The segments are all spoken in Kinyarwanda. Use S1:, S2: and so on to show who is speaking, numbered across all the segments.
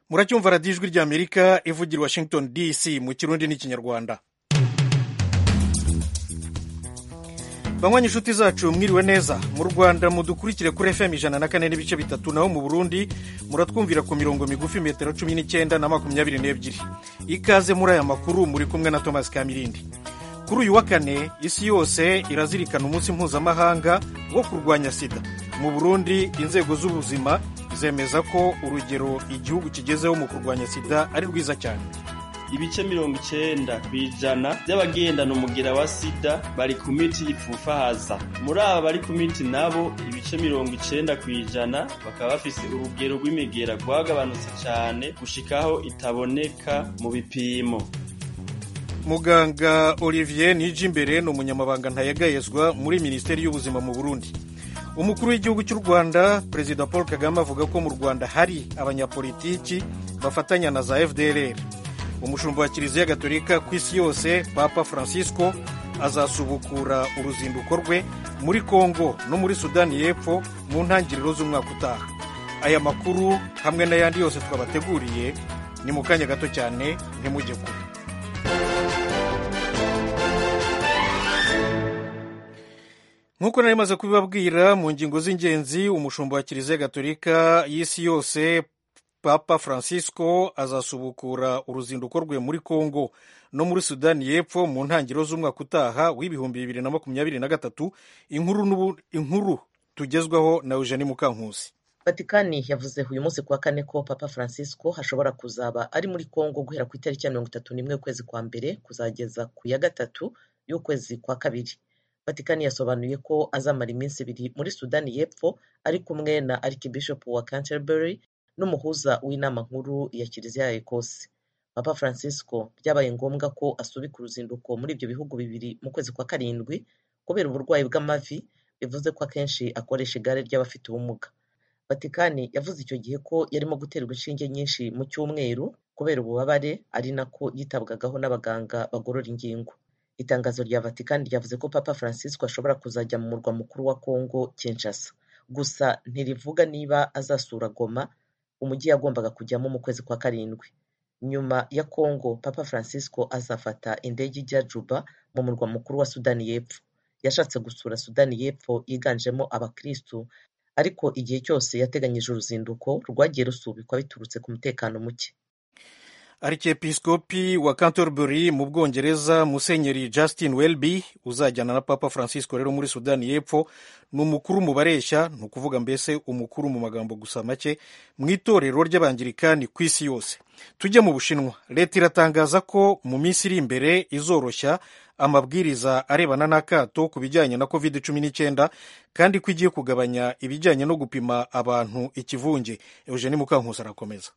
S1: muracyumva radiyo ijwi ry'amerika ivugira washington dc mu kirundi n'ikinyarwanda banywa inshuti zacu mwiriwe neza mu rwanda mudukurikire kuri fm ijana na kane n'ibice bitatu naho mu burundi muratwumvira ku mirongo migufi metero cumi n'icyenda na makumyabiri n'ebyiri ikaze muri aya makuru muri kumwe na thomas kamirindi kuri uyu wa kane isi yose irazirikana umunsi mpuzamahanga wo kurwanya sida mu burundi inzego z'ubuzima zemeza ko urugero igihugu kigezeho mu kurwanya sida ari rwiza cyane
S2: ibice mirongo icyenda ku ijana by'abagendana umugira wa sida bari ku miti ipfufahaza muri aba bari ku miti nabo ibice mirongo icyenda ku ijana bakaba bafise urugero rw'imigera rwagabanutse cyane gushikaho itaboneka mu bipimo
S1: muganga olivier nijimbere ni umunyamabanga ntayegayezwa muri minisiteri y'ubuzima mu burundi umukuru w'igihugu cy'u rwanda perezida paul kagame avuga ko mu rwanda hari abanyapolitiki bafatanya na za fdrr umushumba wa kiliziya gatolika ku isi yose papa francisco azasubukura uruzinduko rwe muri congo no muri sudani y'epfo mu ntangiriro z'umwaka utaha aya makuru hamwe n'ayandi yose twabateguriye ni mu kanya gato cyane ntimujye kure nk'uko nari maze kubibabwira mu ngingo z'ingenzi umushumba wa kiliziya gatolika y'isi yose papa francisco azasubukura uruzinduko rwe muri congo no muri sudani y'epfo mu ntangiriro z'umwaka utaha w'ibihumbi bibiri na makumyabiri na gatatu inkuru tugezwaho na eugenie mukankusi
S3: vatikani yavuze uyu munsi kuwa kane ko papa francisco hashobora kuzaba ari muri congo guhera ku itariki ya mirongo itatu n'imwe y'ukwezi kwa mbere kuzageza ku ya gatatu y'ukwezi kwa kabiri vatikani yasobanuye ko azamara iminsi ibiri muri sudani y'epfo ari kumwe na arikibishopu wa canterbury n'umuhuza w'inama nkuru ya kiliziya ya ecosse papa francisco byabaye ngombwa ko asubika uruzinduko muri ibyo bihugu bibiri mu kwezi kwa karindwi kubera uburwayi bw'amavi bivuze ko akenshi akoresha igare ry'abafite ubumuga vatikani yavuze icyo gihe ko yarimo guterwa inshinge nyinshi mu cyumweru kubera ububabare ari nako yitabwagaho n'abaganga bagorora ingingo itangazo rya vatikani ryavuze ko papa francisco ashobora kuzajya mu murwa mukuru wa congo kinshasa gusa ntirivuga niba azasura goma umujyi yagombaga kujyamo mu kwezi kwa karindwi nyuma ya congo papa francisco azafata indege ijya juba mu murwa mukuru wa sudani y'epfo yashatse gusura sudani y'epfo yiganjemo abakristu ariko igihe cyose yateganyije uruzinduko rwagiye rusubikwa biturutse ku mutekano muke
S1: arikepiskopi wa canterbury mu bwongereza musenyeri justin welby uzajyana na papa francisco rero muri sudani y'epfo ni umukuru mu bareshya ni ukuvuga mbese umukuru mu magambo gusa make mu itorero ry'abangirikani ku isi yose tujye mu bushinwa leta iratangaza ko mu minsi iri imbere izoroshya amabwiriza arebana n'akato ku bijyanye na covid cumi n'icyenda kandi ko igiye kugabanya ibijyanye no gupima abantu ikivunge eugeni mukankusi arakomeza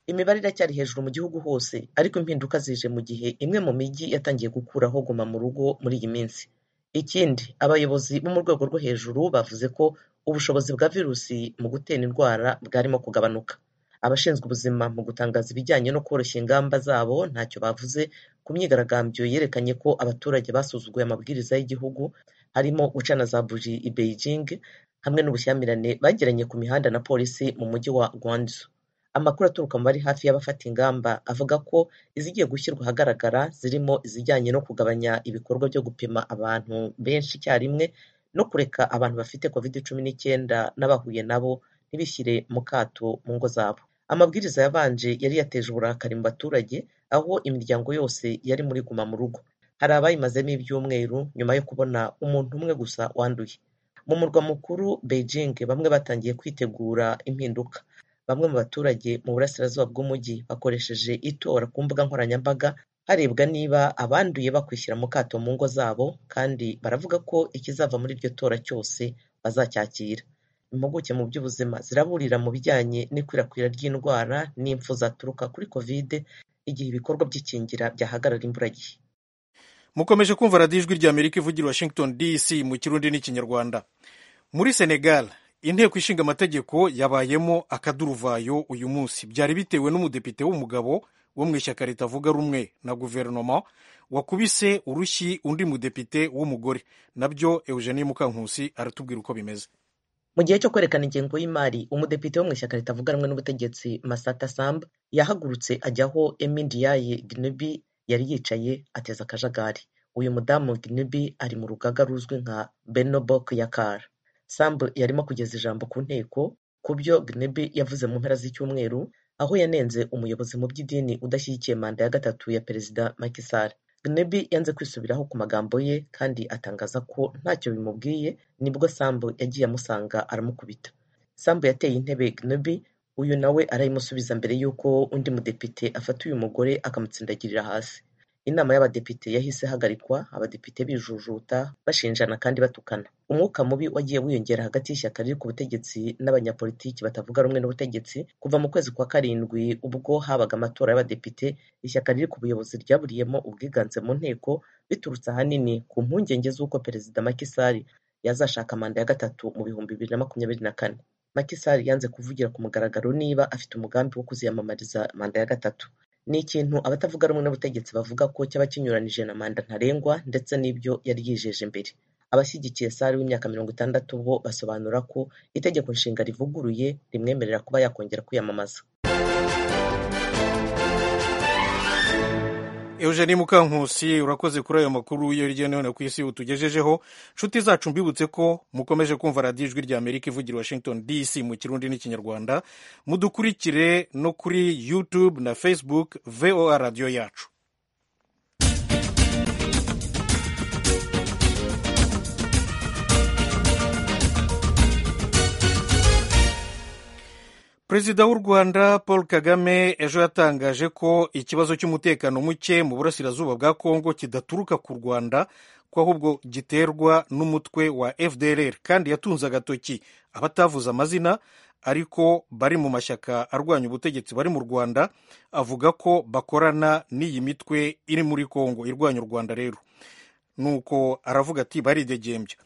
S3: imibare iracyari hejuru mu gihugu hose ariko impinduka zije mu gihe imwe mu mijyi yatangiye gukuraho guma mu rugo muri iyi minsi ikindi abayobozi bo mu rwego rwo hejuru bavuze ko ubushobozi bwa virusi mu gutera indwara bwarimo kugabanuka abashinzwe ubuzima mu gutangaza ibijyanye no koroshya ingamba zabo ntacyo bavuze ku myigaragambyo yerekanye ko abaturage basuzuguye amabwiriza y'igihugu harimo guca na za buji i beijing hamwe n'ubushyamirane bagiranye ku mihanda na polisi mu mujyi wa guangzhou amakuru aturuka mu bari hafi y'abafata ingamba avuga ko izigiye gushyirwa ahagaragara zirimo izijyanye no kugabanya ibikorwa byo gupima abantu benshi icyarimwe no kureka abantu bafite covid cumi n'icyenda n'abahuye nabo ntibishyire mu kato mu ngo zabo amabwiriza yabanje yari yateje uburakari mu baturage aho imiryango yose yari muri guma mu rugo hari abayimazemo ibyumweru nyuma yo kubona umuntu umwe gusa wanduye mu murwa mukuru beijing bamwe batangiye kwitegura impinduka bamwe mu baturage mu burasirazuba bw'umujyi bakoresheje itora ku mbuga nkoranyambaga harebwa niba abanduye bakwishyira mu kato mu ngo zabo kandi baravuga ko ikizava muri iryo tora cyose bazacyakira impuguke mu by'ubuzima ziraburira mu bijyanye n'ikwirakwira ry'indwara n'impfu zaturuka kuri kovide igihe ibikorwa by'ikingira byahagarara imburagihe
S1: mukomeje kumva radiyo ijwi ry'amerika ivugira washington dc mu kirundi n'ikinyarwanda muri senegal inteko ishinga amategeko yabayemo akaduruvayo uyu munsi byari bitewe n'umudepite w'umugabo wo mu ishyaka ritavuga rumwe na guverinoma wakubise urushyi undi mudepite w'umugore nabyo eugenie mukankusi aratubwira uko bimeze
S3: mu gihe cyo kwerekana ingengo y'imari umudepite wo mu ishyaka ritavuganwe n'ubutegetsi masata samba yahagurutse ajyaho emindiyaye ginebi yari yicaye ateza akajagari uyu mudamu ginebi ari mu rugaga ruzwi nka benobok yakara sambu yarimo kugeza ijambo ku nteko ku byo ginebi yavuze mu mpera z'icyumweru aho yanenze umuyobozi mu by'idini udashyigikiye manda ya gatatu ya perezida makisari Gnebi yanze kwisubiraho ku magambo ye kandi atangaza ko ntacyo bimubwiye nibwo Sambu yagiye amusanga aramukubita Sambu yateye intebe Gnebi uyu nawe arayimusubiza mbere y'uko undi mudepite afata uyu mugore akamutsindagirira hasi inama y'abadepite yahise ihagarikwa abadepite bijujuta bashinjana kandi batukana umwuka mubi wagiye wiyongera hagati y'ishyaka riri ku butegetsi n'abanyapolitiki batavuga rumwe n'ubutegetsi kuva mu kwezi kwa karindwi ubwo habaga amatora y'abadepite ishyaka riri ku buyobozi ryaburiyemo ubwiganze mu nteko biturutse ahanini ku mpungenge z'uko perezida makisari yazashaka manda ya gatatu mu bihumbi bibiri na makumyabiri na kane makisari yanze kuvugira ku mugaragaro niba afite umugambi wo kuziyamamariza manda ya gatatu ni ikintu abatavuga rumwe n'ubutegetsi bavuga ko cyaba kinyuranije na manda ntarengwa ndetse n'ibyo yari yijeje mbere abashyigikiye sari w'imyaka mirongo itandatu bo basobanura ko itegeko nshinga rivuguruye rimwemerera kuba yakongera kwiyamamaza
S1: Eugenie Mukankusi urakoze kuri ayo makuru yo hirya no hino ku isi utugejejeho nshuti zacu mbibutse ko mukomeje kumva radiyo ijwi rya amerika ivugira washington dc mu kirundi n'ikinyarwanda mudukurikire no kuri youtube na facebook voa radiyo yacu perezida w'u rwanda paul kagame ejo yatangaje ko ikibazo cy'umutekano muke mu burasirazuba bwa kongo kidaturuka ku rwanda ko ahubwo giterwa n'umutwe wa fdrr kandi yatunze agatoki abatavuze amazina ariko bari mu mashyaka arwanya ubutegetsi bari mu rwanda avuga ko bakorana n'iyi mitwe iri muri kongo irwanya u rwanda rero nuko aravuga ati baridegembya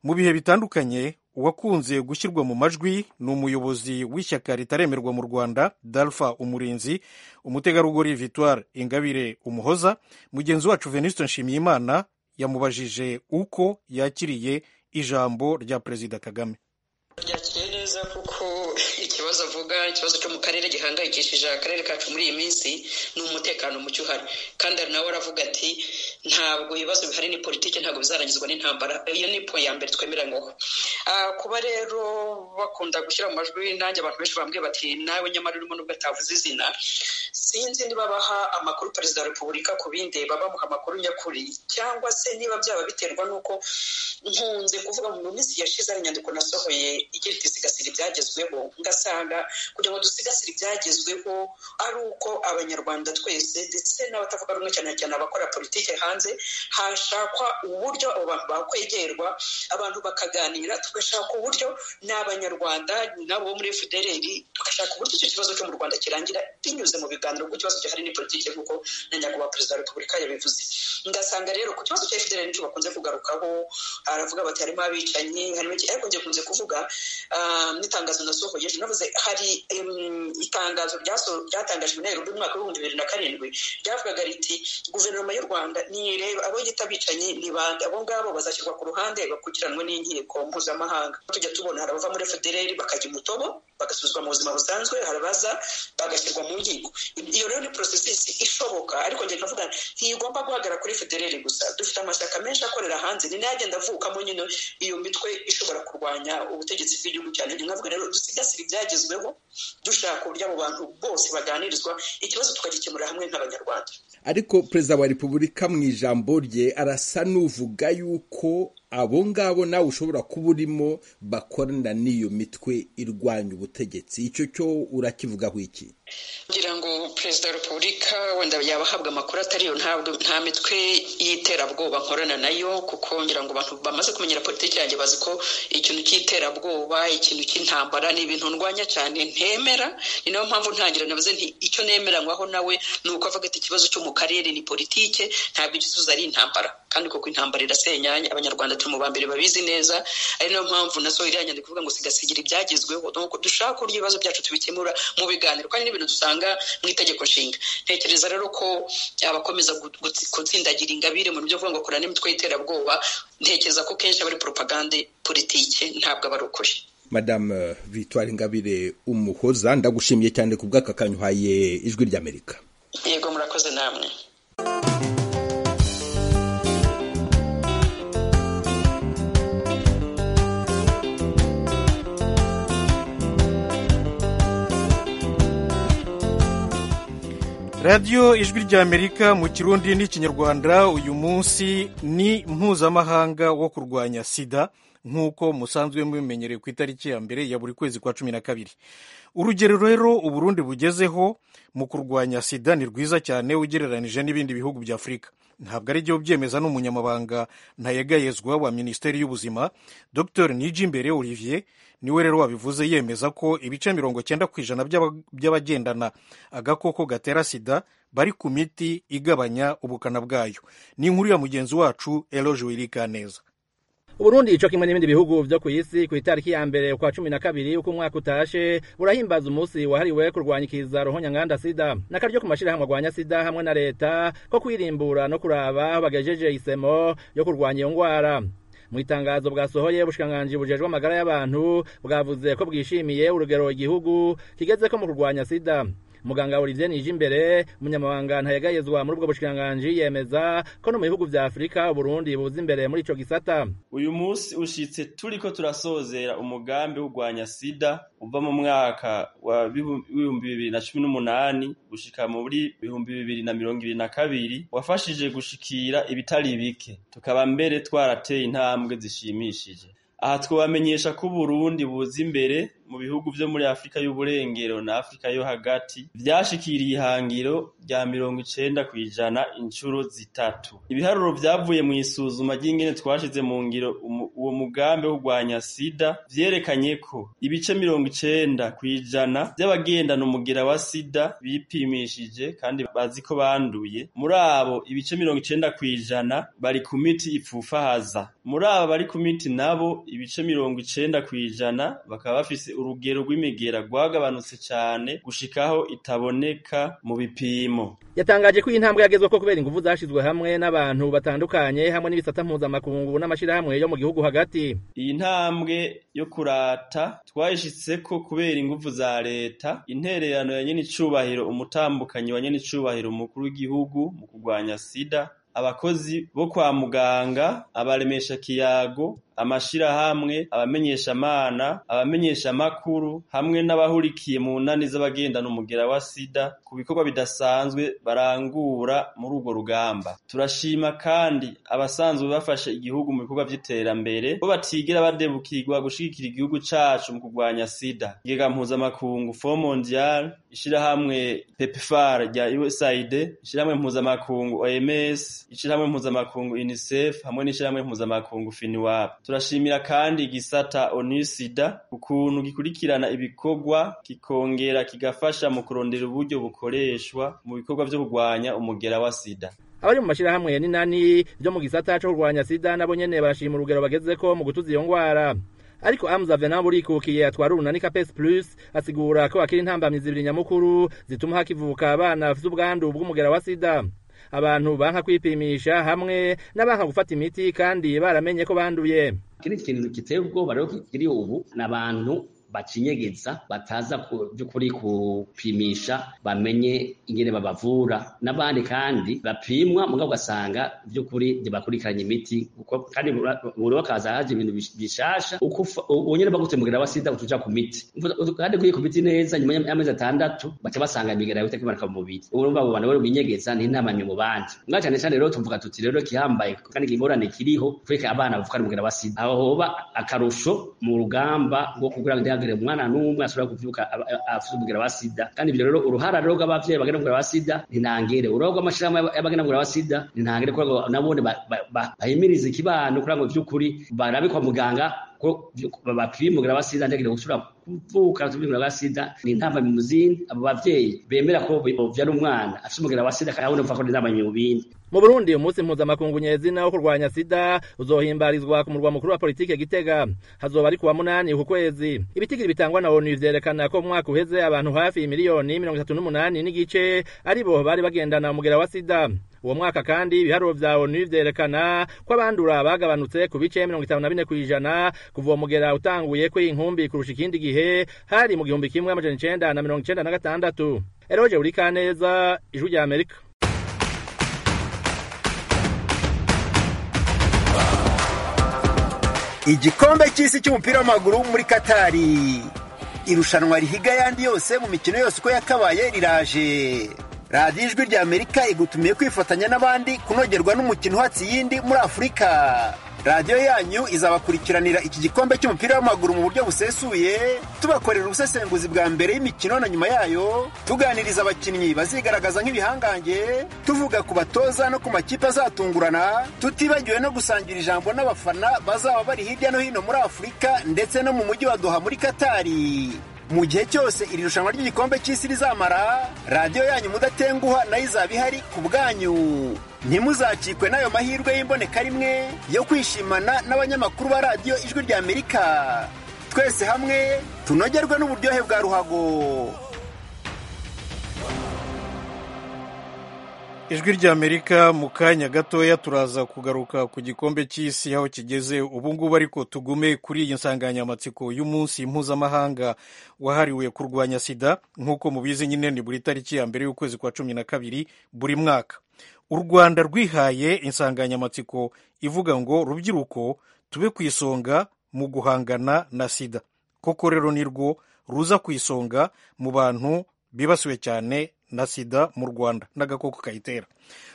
S1: mu bihe bitandukanye uwakunze gushyirwa mu majwi ni umuyobozi w'ishyaka ritaremerwa mu rwanda dalfa umurinzi umutegarugori victoire ingabire umuhoza mugenzi wacu venuste nshimiyimana yamubajije uko yakiriye ijambo rya perezida kagame
S4: ryakiriye neza kuko ikibazo avuga ikibazo cyo mu karere gihangayikishije akarere kacu muri iyi minsi ni umutekano muke uhari kandi hari nawe aravuga ati ntabwo ibibazo bihari ni politiki ntabwo bizarangizwa n'intambara iyo ni po ya mbere twemera ngo kuba rero bakunda gushyira mu majwi nanjye abantu benshi bambwiye bati nawe nyamara urimo nubwo atavuze izina sinzi niba baha amakuru perezida wa repubulika ku bindi bamuha amakuru nyakuri cyangwa se niba byaba biterwa n'uko nkunze kuvuga mu minsi yashize hari inyandiko nasohoye igira iti sigasira ibyagezweho ngasanga kugira ngo dusigasire ibyagezweho ari uko abanyarwanda twese ndetse n'abatavuga rumwe cyane cyane abakora politiki hanze hashakwa uburyo abo bantu bakwegerwa abantu bakaganira tugashaka uburyo n'abanyarwanda nabo muri fdrl tugashaka uburyo icyo kibazo cyo mu rwanda kirangira binyuze mu biganiro kuko ikibazo gihari ni politiki nk'uko na nyakubahwa perezida wa repubulika yabivuze ngasanga rero ku kibazo cya fdrl nicyo bakunze kugarukaho aravuga bati harimo abicanyi harimo iki ariko njye kunze kuvuga n'itangazo nasohoye ejo navuze hari itangazo ryatangajwe na mu mwaka w'ibihumbi bibiri na karindwi ryavugaga riti guverinoma y'u rwanda nireba abo yita abicanyi ni bande abo ngabo bazashyirwa ku ruhande bakurikiranwe n'inkiko mpuzamahanga tujya tubona hari abava muri federeri bakajya umutobo bagasubizwa mu buzima busanzwe hari abaza bagashyirwa mu nkiko iyo rero ni porosesisi ishoboka ariko njye nkavuga ntigomba guhagara kuri federeri gusa dufite amashyaka menshi akorera hanze ni n'agenda avukamo nyine iyo mitwe ishobora kurwanya ubutegetsi bw'igihugu cyane nkavuga rero dusigasire ibyagezweho dushaka uburyo abo bantu bose baganirizwa ikibazo tukagikemurira hamwe nk'abanyarwanda
S5: ariko perezida wa repubulika mu ijambo rye arasa n'uvuga yuko abo ngabo nawe ushobora kuba urimo bakorana n'iyo mitwe irwanya ubutegetsi icyo cyo urakivugaho iki
S4: ngira ngo perezida wa repubulika wenda yaba ahabwa amakuru atari yo ntabwo nta mitwe y'iterabwoba nkorana nayo kuko ngira ngo abantu bamaze kumenyera politiki yanjye bazi ko ikintu cy'iterabwoba ikintu cy'intambara ni ibintu ndwanya cyane ntemera ni nayo mpamvu ntangira navuze nti icyo nemeranywaho nawe ni uko avuga ati ikibazo cyo mu karere ni politike ntabwo igisubizo ari intambara kandi kuko intambara irasenyanya abanyarwanda turi mu ba mbere babizi neza ari nayo mpamvu na so iriya nyandiko ivuga ngo sigasigira ibyagezweho nuko dushaka uburyo ibibazo byacu tubikemura mu biganiro kandi n'ibintu dusanga mu itegeko nshinga ntekereza rero ko abakomeza gutsindagira ingabire mu byo ngo kurana n'imitwe y'iterabwoba ntekereza ko kenshi aba ari poropagande politike ntabwo aba ari ukuri
S5: madame victoire ingabire umuhoza ndagushimiye cyane ku bw'aka kanyuhaye ijwi ry'amerika
S4: yego murakoze namwe
S1: radiyo ijwi ry'amerika mu kirundi n'ikinyarwanda uyu munsi ni mpuzamahanga wo kurwanya sida nk'uko musanzwe mubimenyereye ku itariki ya mbere ya buri kwezi kwa cumi na kabiri urugero rero uburundi bugezeho mu kurwanya sida ni rwiza cyane ugereranyije n'ibindi bihugu bya afurika ntabwo ari byo byemeza n'umunyamabanga ntayegayezwa wa minisiteri y'ubuzima dr nijimbere olivier niwe rero wabivuze yemeza ko ibice mirongo cyenda ku ijana by'abagendana agakoko gatera sida bari ku miti igabanya ubukana bwayo ni inkuru ya mugenzi wacu eroge wirika neza
S6: uburundi co kimwe n'ibindi bihugu vyo kw'isi ku itariki ya mbere kwa cumi na kabiri uko umwaka utashe urahimbaza umusi wahariwe kurwanyikiriza ruhonyanganda sida n'akaryo ku mashirahamwe arwanya sida hamwe na leta ko kwirimbura no kuraba aho bagejeje isemo yo kurwanya iyo ngwara mu itangazo bwasohoye bushikiranganji bujejwe amagara y'abantu bwavuze ko bwishimiye urugero igihugu kigezeko mu kurwanya sida muganga Olivier Nijimbere umunyamabanga ntayagayezwa muri ubwo bushikiranganje yemeza ko no mu bihugu vya Afrika Burundi buzi imbere muri ico gisata
S2: uyu munsi ushitse turiko turasozera umugambi w'urwanya sida uva mu mwaka wa bihumbi bibiri na cumi n'umunani gushika muri bihumbi bibiri na mirongo ibiri na kabiri wafashije gushikira ibitari bike tukaba mbere twarateye intambwe zishimishije aha twabamenyesha ko uburundi buza imbere mu bihugu vyo muri afurika y'uburengero na afurika yo hagati vyashikiriye ihangiro rya mirongo icenda kw'ijana inshuro zitatu ibiharuro vyavuye mu isuzuma ry'ingene twashize mu ngiro uwo mugambi wo kurwanya sida vyerekanye ko ibice mirongo icenda kw'ijana vy'abagendana umugera wa sida bipimishije kandi bazi ko banduye muri abo ibice mirongo icenda kw'ijana bari ku miti ipfufahaza muri aba bari ku miti nabo ibice mirongo icenda kw'ijana bakaba bafise urugero rw'imigera rwagabanutse cyane gushikaho itaboneka mu bipimo
S6: yatangaje ko iyi ntambwe yagezwe ko kubera ingufu zashizwe hamwe n'abantu batandukanye hamwe n'ibisata mpuzamakungu n'amashyirahamwe yo mu gihugu hagati
S2: iyi ntambwe yo kurata twayishitse ko kubera ingufu za leta intererano ya nyenicubahiro umutambukanyi wa nyenicubahiro umukuru w'igihugu mu kurwanya sida abakozi bo kwa muganga abaremesha kiyago amashirahamwe abamenyeshamana abamenyeshamakuru hamwe n'abahurikiye mu nani z'abagendana umugera wa sida ku bikorwa bidasanzwe barangura muri urwo rugamba turashima kandi abasanzwe bafashe igihugu mu bikorwa by'iterambere bo batigera badebukirwa gushigikira igihugu cacu mu kurwanya sida igega mpuzamakungu fo mondial ishirahamwe pepfar rya usaid ishirahamwe mpuzamakungu oms ishyirahamwe mpuzamakungu unicef hamwe n'ishyirahamwe mpuzamakungu finiwab turashimira kandi igisata onisida ukuntu gikurikirana ibikorwa kikongera kigafasha mu kurondera uburyo bukoreshwa mu bikorwa byo kurwanya umugera wa sida
S6: abari mu mashyirahamwe ya ninani byo mu gisata cyo kurwanya sida nabo nyene barashima urugero bagezeko mu gutuza iyo ngwara ariko amza venabo urikukiye atwara urunani kapesi plus asigura ko akiri intambamyi zibiri nyamukuru zituma hakivuka abana bafite ubwandu bw'umugera wa sida abantu banka kwipimisha hamwe n'abanka gufata imiti kandi baramenye ko banduye
S7: ikindi kintu giteye ubwoba rero kiri ubu ni abantu bacinyegeza bataza by'ukuri kupimisha bamenye ingene babavura n'abandi kandi bapimwa mugabo ugasanga by'ukuri ntibakurikiranye imiti kandi buri wakaza haje ibintu bishasha uko ubonye bagutse mugera wa sida utuja ku miti kandi kuri ku miti neza nyuma y'amezi atandatu baca basanga imigera yawe itakimanuka mu mubiri urumva abo bantu binyegeza n'intamamye mu bandi mwa cyane cyane rero tuvuga tuti rero kihambaye kandi ingorane kiriho kureka abana bavukana umugera wa sida aho hoba akarusho mu rugamba rwo kugira ngo ntihagire umwana n'umwe ashobora kuvyuka afite umugera wa sida kandi ibyo rero uruhara rero rw'abavyeyi bagenda umugera wa sida ntinangere uruhara rw'amashirahamwe y'abagenda umugera wa sida ntinangere kugira ngo nabone bahimirize ikibano kugira ngo vy'ukuri barabe kwa muganga ko bapima umugera wa sida ntihagire gusubira kuvuka tubimira wa sida ni ntamba mu muzindi abo bavyeyi bemera ko bovyara umwana afite umugera wa sida kandi abone ko ni ntamba mu bindi
S6: mu burundi umunsi mpuzamakungu nyezina wo kurwanya sida uzohimbarizwa ku murwa mukuru wa politike gitega hazoba ari kuwa munani uku kwezi ibitigiri bitangwa na onu vyerekana ko mu mwaka uheze abantu hafi miliyoni mirongo itatu n'umunani n'igice aribo bari bagendana umugera wa sida uwo mwaka kandi ibiharuro vya onu vyerekana ko abandura bagabanutse ku bice mirongo itanu na bine kw'ijana kuva uwo mugera utanguye ko inkumbi kurusha ikindi gihe hari mu gihumbi kimwe amajana icenda na mirongo icenda na gatandatu eroje urikaneza ijwi rya amerika
S8: igikombe cy'isi cy'umupira w'amaguru muri katari irushanwa rihiga ayandi yose mu mikino yose uko yakabaye riraje radiyo ijwi rya amerika igutumiye kwifatanya n'abandi kunogerwa n'umukino uhatse iyindi muri afurika radiyo yanyu izabakurikiranira iki gikombe cy'umupira w'amaguru mu buryo busesuye tubakorera ubusesenguzi bwa mbere y'imikino na nyuma yayo tuganiriza abakinnyi bazigaragaza nk'ibihangange tuvuga ku batoza no ku makipe azatungurana tutibagiwe no gusangira ijambo n'abafana bazaba bari hirya no hino muri afurika ndetse no mu mujyi wa doha muri katari mu gihe cyose iri rushanwa ry'igikombe cy'isi rizamara radiyo yanyu mudatenguha nayo izaba ihari ku bwanyu ntimuzakikwe n'ayo mahirwe y'imboneka rimwe yo kwishimana n'abanyamakuru ba radiyo ijwi rya amerika twese hamwe tunogerwe n'uburyohe bwa ruhago
S1: ijwi rya amerika mu kanya gatoya turaza kugaruka ku gikombe cy'isi aho kigeze ubu ngubu ariko tugume kuri iyi nsanganyamatsiko y'umunsi mpuzamahanga wahariwe kurwanya sida nk'uko mubizi nyine ni buri tariki ya mbere y'ukwezi kwa cumi na kabiri buri mwaka u rwanda rwihaye insanganyamatsiko ivuga ngo rubyiruko tube ku isonga mu guhangana na sida koko rero ni rwo ruza ku isonga mu bantu bibasiwe cyane na sida mu rwanda n'agakoko kayitera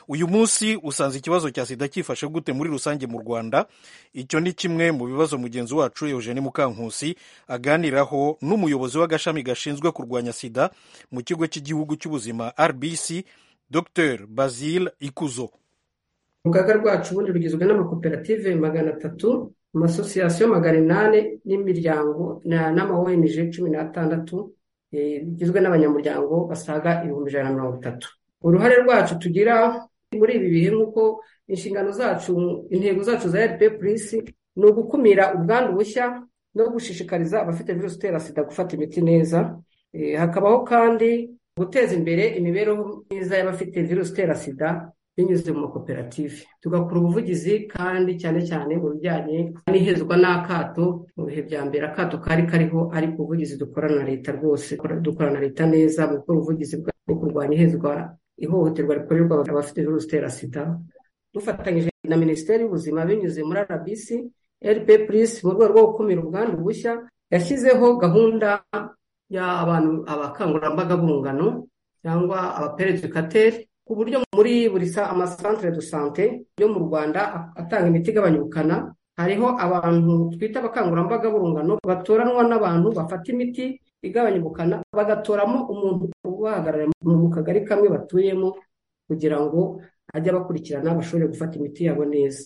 S1: uyu munsi usanze ikibazo cya sida cyifashe gute muri rusange mu rwanda icyo ni kimwe mu bibazo mugenzi wacu eugene mukankusi aganiraho n'umuyobozi w'agashami gashinzwe kurwanya sida mu kigo cy'igihugu cy'ubuzima rbc dr basile ikuzo
S9: urugaga rwacu ubundi rugizwe n'amakoperative magana atatu amasosiyasiyo magana inani n'imiryango n'ama ong cumi n'atandatu bigizwe n'abanyamuryango basaga ibihumbi ijana na mirongo itatu uruhare rwacu tugira muri ibi bihe nk'uko inshingano zacu intego zacu za rp purisi ni ugukumira ubwandu bushya no gushishikariza abafite virusi itera sida gufata imiti neza hakabaho kandi guteza imbere imibereho myiza y'abafite virusi itera sida binyuze mu makoperative tugakora ubuvugizi kandi cyane cyane mu bijyanye n'ihezwa n'akato mu bihe bya mbere akato kari kariho ariko ubuvugizi dukorana na leta rwose dukorana na leta neza mu gukora ubuvugizi bwo kurwanya ihezwa ihohoterwa rikorerwa abafite virusi itera sida dufatanyije na minisiteri y'ubuzima binyuze muri rbc rp plus mu rwego rwo gukumira ubwandu bushya yashyizeho gahunda y'abantu abakangurambaga b'urungano cyangwa abaperedikateri ku buryo muri buri amasantere de sante yo mu rwanda atanga imiti igabanya ubukana hariho abantu twita abakangurambaga b'urungano batoranwa n'abantu bafata imiti igabanya ubukana bagatoramo umuntu ubahagarara mu kagari kamwe batuyemo kugira ngo ajye abakurikirana bashobore gufata imiti yabo neza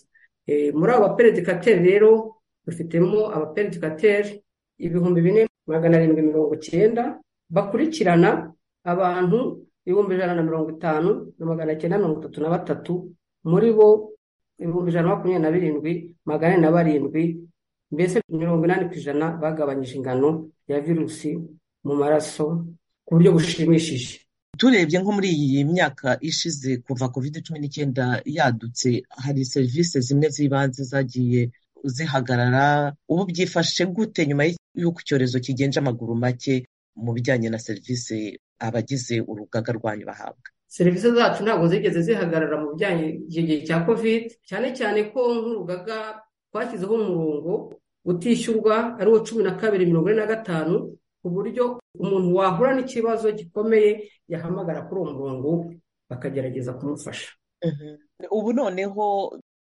S9: muri abo baperedikateri rero dufitemo abaperedikateri ibihumbi bine magana arindwi mirongo icyenda bakurikirana abantu ibihumbi ijana na mirongo itanu na magana cyenda mirongo itatu na batatu muri bo ibihumbi ijana na makumyabiri na birindwi magana ane na barindwi mbese mirongo inani ku ijana bagabanyije ingano ya virusi mu maraso ku buryo bushimishije
S3: turebye nko muri iyi myaka ishize kuva covid cumi n'icyenda yadutse hari serivisi zimwe z'ibanze zagiye zihagarara ubu byifashe gute nyuma y'uko icyorezo kigenje amaguru make mu bijyanye na serivisi abagize urugaga rwanyu bahabwa
S9: serivisi zacu ntabwo zigeze zihagarara mu bijyanye igihe cya covid cyane cyane ko nk'urugaga twashyizeho umurongo utishyurwa ariwo cumi na kabiri mirongo ine na gatanu ku buryo umuntu wahura n'ikibazo gikomeye yahamagara kuri uwo murongo bakagerageza kumufasha
S3: ubu noneho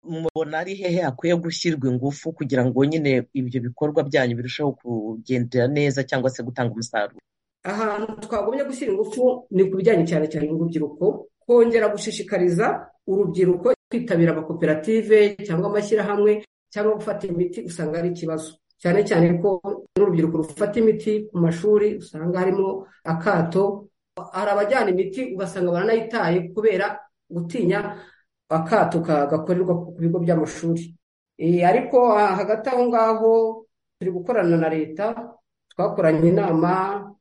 S3: mubona ari hehe hakwiye gushyirwa ingufu kugira ngo nyine ibyo bikorwa byanyu birusheho kugendera neza cyangwa se gutanga umusaruro
S9: ahantu twagumye gushyira ingufu ni ku bijyanye cyane cyane n'urubyiruko kongera gushishikariza urubyiruko kwitabira amakoperative cyangwa amashyirahamwe cyangwa gufata imiti usanga ari ikibazo cyane cyane ko n'urubyiruko rufata imiti ku mashuri usanga harimo akato hari abajyana imiti ugasanga baranayitaye kubera gutinya akato gakorerwa ku bigo by'amashuri ariko hagati aho ngaho turi gukorana na leta twakoranye inama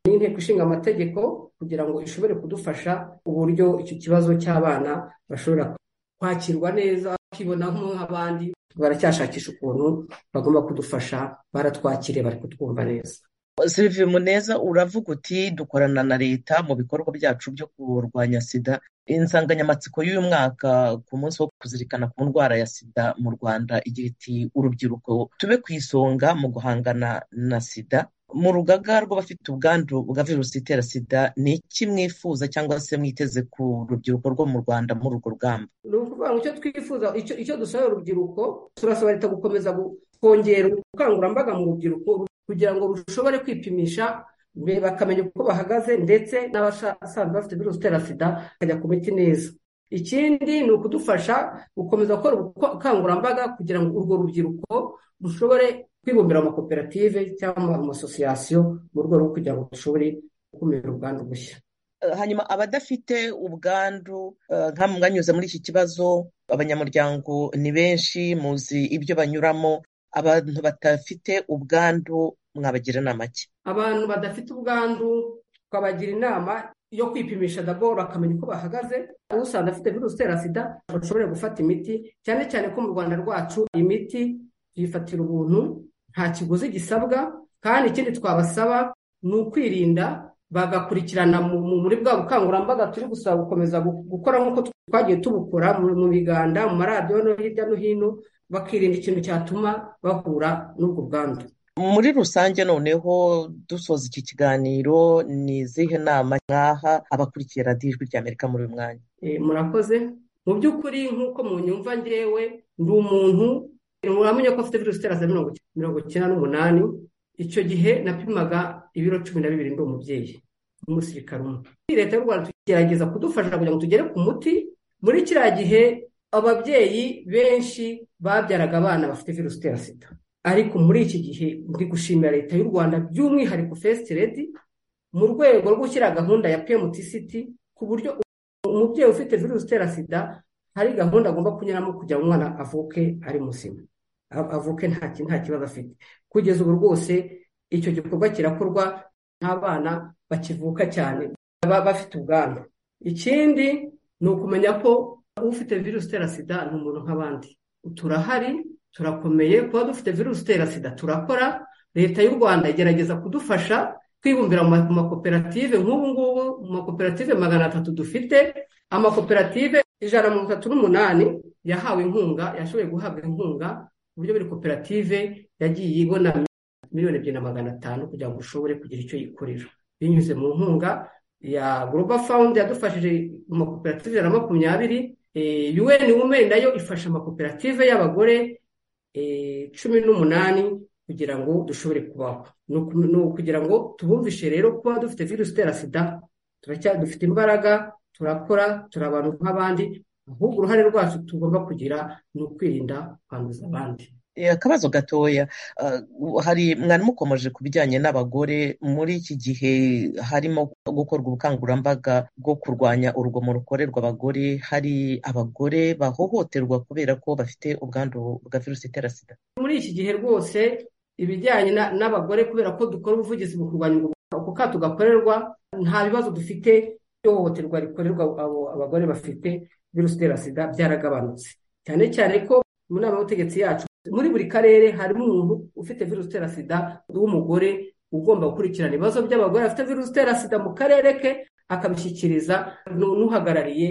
S9: n'inteko ishinga amategeko kugira ngo ishobore kudufasha uburyo icyo kibazo cy'abana bashobora kwakirwa neza bakibona nk'abandi baracyashakisha ukuntu bagomba kudufasha baratwakire bari kutwumva neza
S3: siriviye muneza uravuga uti dukorana na leta mu bikorwa byacu byo kurwanya sida insanganyamatsiko y'uyu mwaka ku munsi wo kuzirikana ku ndwara ya sida mu rwanda igira iti urubyiruko tube ku isonga mu guhangana na sida mu rugaga rw'abafite ubwandu bwa virusi itera sida ni iki mwifuza cyangwa se mwiteze ku rubyiruko rwo mu rwanda muri urwo rugamba
S9: ni ukuvuga ngo icyo twifuza icyo dusaba urubyiruko turasaba leta gukomeza kongera ubukangurambaga mu rubyiruko kugira ngo rushobore kwipimisha bakamenya uko bahagaze ndetse n'abasanzwe bafite virusi itera sida bakajya ku miti neza ikindi ni ukudufasha gukomeza gukora ubukangurambaga kugira ngo urwo rubyiruko rushobore kwibumbira mu makoperative cyangwa mu masosiyasiyo mu rwego rwo kugira ngo dushobore gukumira ubwandu bushya
S3: hanyuma abadafite ubwandu nka mwanyuze muri iki kibazo abanyamuryango ni benshi muzi ibyo banyuramo abantu badafite ubwandu mwabagira inama ki
S9: abantu badafite ubwandu twabagira inama yo kwipimisha daboro bakamenya uko bahagaze usanga afite virusi itera sida bashobore gufata imiti cyane cyane ko mu rwanda rwacu imiti tuyifatira ubuntu nta kiguzi gisabwa kandi ikindi twabasaba ni ukwirinda bagakurikirana muri bwa bukangurambaga turi gusaba gukomeza gukora nk'uko twagiye tubukora mu biganda mu maradiyo no hirya no hino bakirinda ikintu cyatuma bahura n'ubwo bwandu
S3: muri rusange noneho dusoza iki kiganiro ni izihe nama nkaha abakurikiye radiyo ijwi rya amerika muri uyu mwanya
S9: murakoze mu by'ukuri nk'uko mu nyumva ngewe ndi umuntu muramenye ko afite virusi itera sida mirongo icyenda n'umunani icyo gihe napimaga ibiro cumi na bibiri ndi umubyeyi n'umusirikare umwe leta y'u rwanda tugerageza kudufasha kugira ngo tugere ku muti muri kiriya gihe ababyeyi benshi babyaraga abana bafite virusi itera sida ariko muri iki gihe ndi gushimira leta y'u rwanda by'umwihariko fesite redi mu rwego rwo gushyira gahunda ya pemutisiti ku buryo umubyeyi ufite virusi itera sida hari gahunda agomba kunyuramo kugira ngo umwana avuke ari muzima avuke nta kibazo afite kugeza ubu rwose icyo gikorwa kirakorwa n'abana bakivuka cyane baba bafite ubwandu ikindi ni ukumenya ko ufite virusi itera sida ni umuntu nk'abandi turahari turakomeye kuba dufite virusi itera sida turakora leta y'u rwanda igerageza kudufasha twibumbira mu makoperative nk'ubu ngubu mu makoperative magana atatu dufite amakoperative ijana na mirongo itatu n'umunani yahawe inkunga yashoboye guhabwa inkunga ku buryo buri koperative yagiye ibona miliyoni ebyiri na magana atanu kugira ngo ishobore kugira icyo yikorera binyuze mu nkunga ya global fund yadufashije mu makoperative ijana na makumyabiri UN Women nayo ifasha amakoperative y'abagore cumi n'umunani kugira ngo dushobore kubaho ni ukugira ngo tubumvishe rero kuba dufite virusi itera sida dufite imbaraga turakora turi abantu nk'abandi ahubwo uruhare rwacu tugomba kugira ni ukwirinda kwanduza abandi
S3: akabazo gatoya hari mwari mukomeje ku bijyanye n'abagore muri iki gihe harimo gukorwa ubukangurambaga bwo kurwanya urugomo rukorerwa abagore hari abagore bahohoterwa kubera ko bafite ubwandu bwa virusi itera sida
S9: muri iki gihe rwose ibijyanye n'abagore kubera ko dukora ubuvugizi mu kurwanya uko kato gakorerwa nta bibazo dufite ihohoterwa rikorerwa abagore bafite virusi itera sida byaragabanutse cyane cyane ko mu nama y'ubutegetsi yacu muri buri karere harimo umuntu ufite virusi itera sida w'umugore ugomba gukurikirana ibibazo by'abagore bafite virusi itera sida mu karere ke akabishyikiriza n'uhagarariye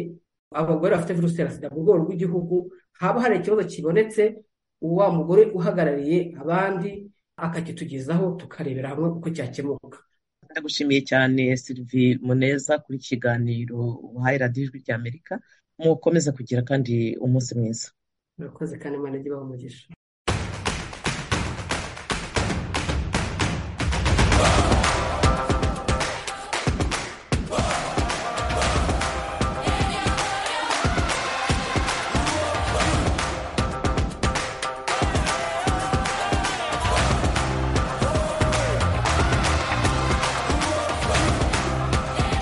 S9: abagore bafite virusi itera sida mu rwego rw'igihugu haba hari ikibazo kibonetse wa mugore uhagarariye abandi akakitugezaho tukarebera hamwe uko cyakemuka
S3: ndagushimiye cyane sirivi muneza kuri kiganiro wahaye radiyo ijwi rya amerika mukomeze kugira kandi umunsi mwiza
S9: murakoze kandi imana ijya ibaha umugisha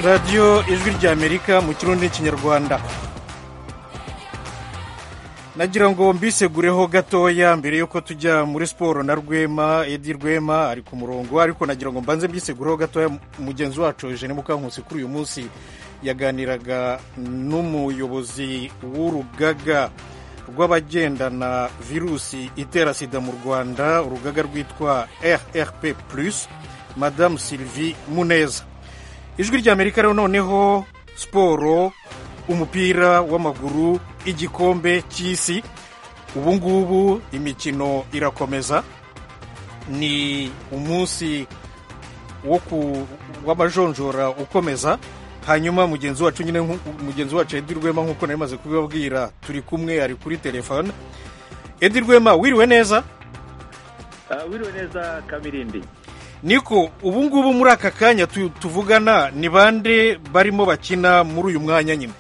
S1: radiyo ijwi ry'amerika mu kirundi n'ikinyarwanda nagira ngo mbisegureho gatoya mbere y'uko tujya muri siporo na rwema edi rwema ari ku murongo ariko nagira ngo mbanze mbisegureho gatoya mugenzi wacu Eugene Mukankusi kuri uyu munsi yaganiraga n'umuyobozi w'urugaga rw'abagendana virusi itera sida mu rwanda urugaga rwitwa rrp plus madamu sylvie muneza ijwi ry'amerika rero noneho siporo umupira w'amaguru igikombe cy'isi ubu ngubu imikino irakomeza ni umunsi w'amajonjora ukomeza hanyuma mugenzi wacu nyine mugenzi wacu edi rwema nk'uko nari maze kubibabwira turi kumwe ari kuri telefone edi rwema wiriwe neza
S10: wiriwe neza kamirindi
S1: niko ubu ngubu muri aka kanya tuvugana ni bande barimo bakina muri uyu mwanya nyine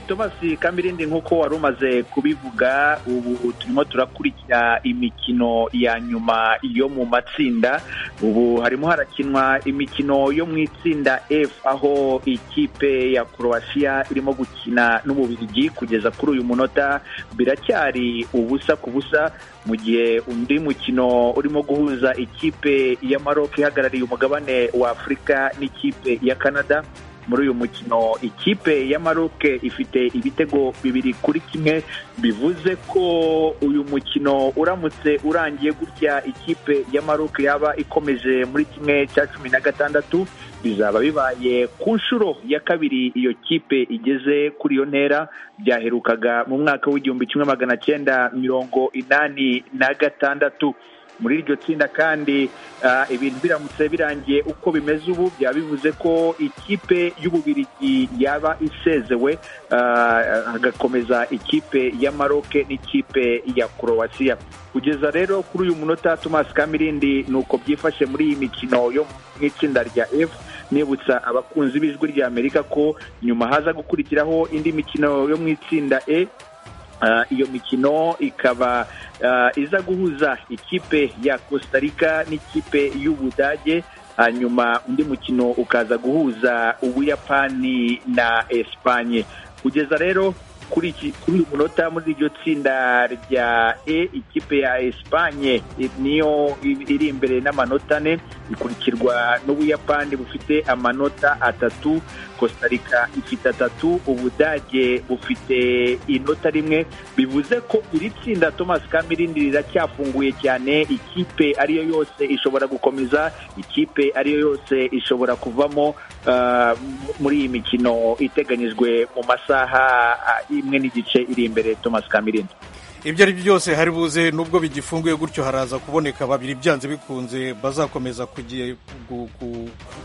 S10: Thomas kamirindi nk'uko wari umaze kubivuga ubu turimo turakurikira imikino ya nyuma yo mu matsinda ubu harimo harakinwa imikino yo mu itsinda f aho ikipe ya croatia irimo gukina n'ububirigi kugeza kuri uyu munota biracyari ubusa ku busa mu gihe undi mukino urimo guhuza ikipe ya maroc ihagarariye umugabane wa afurika n'ikipe ya canada muri uyu mukino ikipe ya maroc ifite ibitego bibiri kuri kimwe bivuze ko uyu mukino uramutse urangiye gutya ikipe ya maroc yaba ikomeje muri kimwe cya cumi na gatandatu bizaba bibaye ku nshuro ya kabiri iyo kipe igeze kuri iyo ntera byaherukaga mu mwaka w'igihumbi kimwe magana cyenda mirongo inani na gatandatu muri iryo tsinda kandi ibintu biramutse birangiye uko bimeze ubu byaba bivuze ko ikipe y'ububirigi yaba isezewe hagakomeza ikipe ya maroke n'ikipe ya korowasiya kugeza rero kuri uyu munota tomasi kamirindi ni uko byifashe muri iyi mikino yo mu itsinda rya efu nibutsa abakunzi b'ijwi ry'amerika ko nyuma haza gukurikiraho indi mikino yo mu itsinda e iyo mikino ikaba iza guhuza ikipe ya costa rica n'ikipe y'ubudage hanyuma undi mukino ukaza guhuza ubuyapani na esipanye kugeza rero kuri uyu munota muri iryo tsinda rya e ikipe ya esipanye niyo iri imbere n'amanota ane ikurikirwa n'ubuyapani bufite amanota atatu costa rica ifite atatu ubudage bufite inota rimwe bivuze ko iri tsinda thomas kamirindi riracyafunguye cyane ikipe ariyo yose ishobora gukomeza ikipe ariyo yose ishobora kuvamo muri iyi mikino iteganyijwe mu masaha imwe n'igice iri imbere thomas kamirindi
S1: ibyo ari byo byose hari buze nubwo bigifunguye gutyo haraza kuboneka babiri byanze bikunze bazakomeza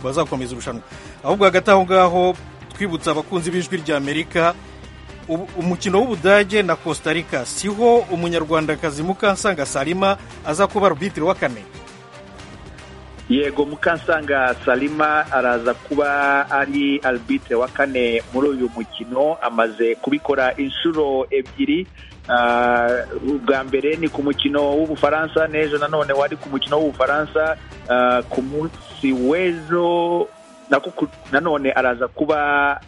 S1: bazakomeza irushanwa ahubwo hagati aho ngaho twibutsa abakunzi b'ijwi ry'amerika umukino w'ubudage na costa rica siho umunyarwandakazi mukansanga salima aza kuba rubitiro wa kane
S10: yego mukansanga salima araza kuba ari albite wa kane muri uyu mukino amaze kubikora inshuro ebyiri ubwa mbere ni ku mukino w'ubufaransa n'ejo nanone wari ku mukino w'ubufaransa ku munsi w'ejo nanone araza kuba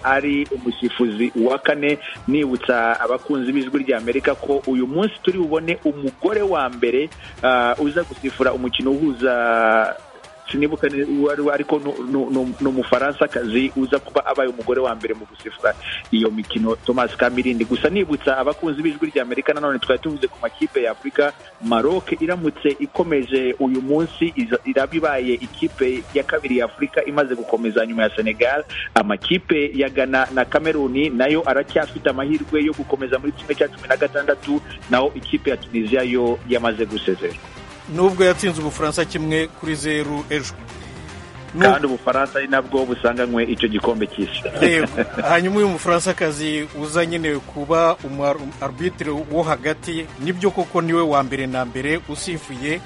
S10: ari umusifuzi wa kane nibutsa abakunzi b'ijwi ry'amerika ko uyu munsi turi bubone umugore wa mbere uza gusifura umukino uhuza sinibuka ariko ni umufaransa-kazi uza kuba abaye umugore wa mbere mu gusifura iyo mikino thomas kamirindi gusa nibutsa abakunzi b'ijwi ry'amerika nanone twari tuvuze ku makipe ya afurika maroc iramutse ikomeje uyu munsi iraba ibaye ikipe ya kabiri ya afurika imaze gukomeza nyuma ya senegal amakipe ya ghana na kameruni nayo aracyafite amahirwe yo gukomeza muri kimwe cya cumi na gatandatu naho ikipe ya tunisiya yo yamaze gusezerwa
S1: nubwo yatsinze ubufaransa kimwe kuri zeru ejo
S10: kandi ubufaransa ari nabwo busanganywe icyo gikombe cy'isi
S1: hanyuma uyu mufaransa-kazi uza nyine kuba umu-arbitire wo hagati nibyo koko niwe wa mbere na mbere usifuye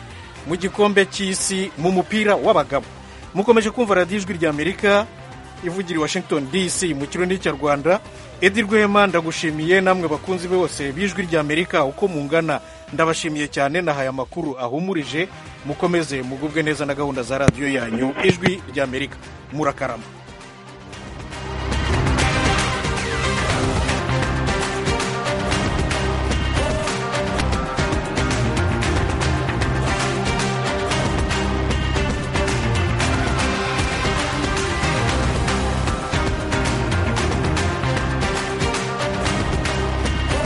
S1: mu gikombe cy'isi mu mupira w'abagabo mukomeje kumva radiyo ijwi ry'amerika ivugira i washington dc mu kirundi cya rwanda edi rwema ndagushimiye namwe bakunzi bose b'ijwi ry'amerika uko mungana ndabashimiye cyane nahaye amakuru ahumurije mukomeze mugubwe neza na gahunda za radiyo yanyu ijwi ry'amerika murakarama